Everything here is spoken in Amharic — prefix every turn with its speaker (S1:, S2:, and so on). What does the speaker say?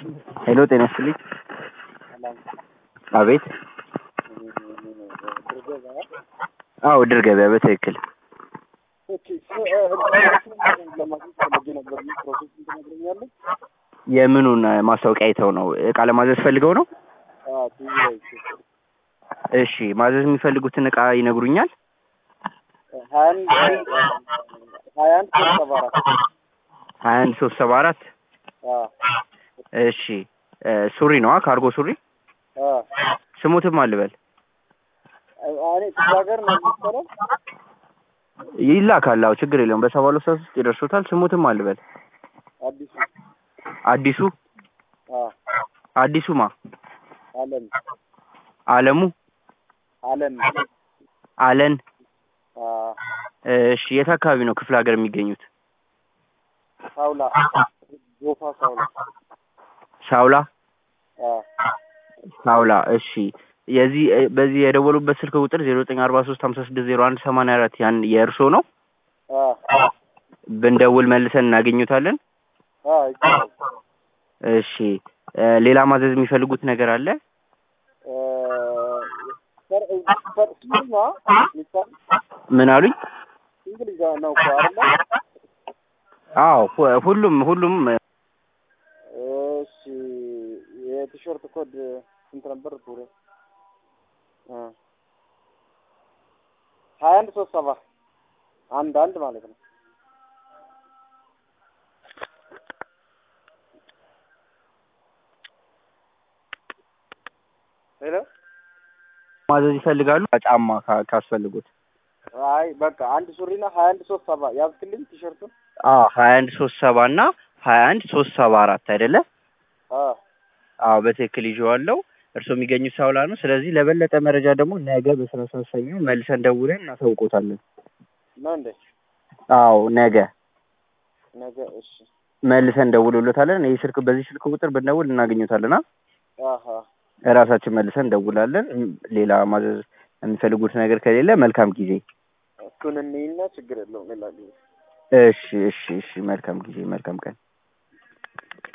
S1: ሄሎ ጤና ይስጥልኝ። አቤት። አዎ ድር ገበያ በትክክል የምኑን ማስታወቂያ አይተው ነው? እቃ ለማዘዝ ፈልገው ነው? እሺ ማዘዝ የሚፈልጉትን እቃ ይነግሩኛል? ሀያ አንድ ሶስት ሰባ አራት እሺ ሱሪ ነዋ ካርጎ ሱሪ ስሙትም አልበል ይላካል። አዎ ችግር የለውም። በሰባ ሁለት ሰዓት ውስጥ ይደርሱታል። ስሙትም አልበል
S2: አዲሱ
S1: አዲሱ አዲሱማ
S2: አለም
S1: አለሙ
S2: አለም
S1: አለን እሺ የት አካባቢ ነው ክፍለ ሀገር የሚገኙት?
S2: ሳውላ ጎፋ ሳውላ
S1: ሳውላ ሳውላ እሺ የዚህ በዚህ የደወሉበት ስልክ ቁጥር ዜሮ ዘጠኝ አርባ ሶስት ሀምሳ ስድስት ዜሮ አንድ ሰማንያ አራት ያን የእርሶ ነው? ብንደውል መልሰን እናገኙታለን። እሺ ሌላ ማዘዝ የሚፈልጉት ነገር አለ? ምን አሉኝ?
S2: እንግሊዝ ነው እኮ አይደለ?
S1: አዎ ሁ- ሁሉም ሁሉም
S2: እሺ የቲሸርት ኮድ ስንት ነበር? ቱሬ ሀያ አንድ ሶስት ሰባ አንድ አንድ ማለት ነው። ሄሎ
S1: ማዘዝ ይፈልጋሉ? ጫማ ካ- ካስፈልጉት
S2: አይ በቃ አንድ ሱሪና ሀያ አንድ ሶስት ሰባ ያዝክልኝ ቲሸርቱን።
S1: አዎ ሀያ አንድ ሶስት ሰባ እና ሀያ አንድ ሶስት ሰባ አራት አይደለ?
S2: አዎ
S1: አዎ በትክክል ይዤዋለሁ። እርስዎ የሚገኙት ሳውላ ነው። ስለዚህ ለበለጠ መረጃ ደግሞ ነገ በስነ ስርዓት ሰኞ መልሰን ደውለን እናሳውቆታለን።
S2: ነው እንዴ?
S1: አዎ ነገ
S2: ነገ እሺ።
S1: መልሰን ደውሎለታለን። ይህ ስልክ በዚህ ስልክ ቁጥር ብንደውል እናገኙታለን።
S2: አሀ
S1: እራሳችን መልሰን ደውላለን። ሌላ ማዘዝ የሚፈልጉት ነገር ከሌለ መልካም ጊዜ።
S2: እሱን እንይና ችግር የለውም ሌላ ጊዜ
S1: እሺ እሺ እሺ። መልካም ጊዜ፣ መልካም ቀን።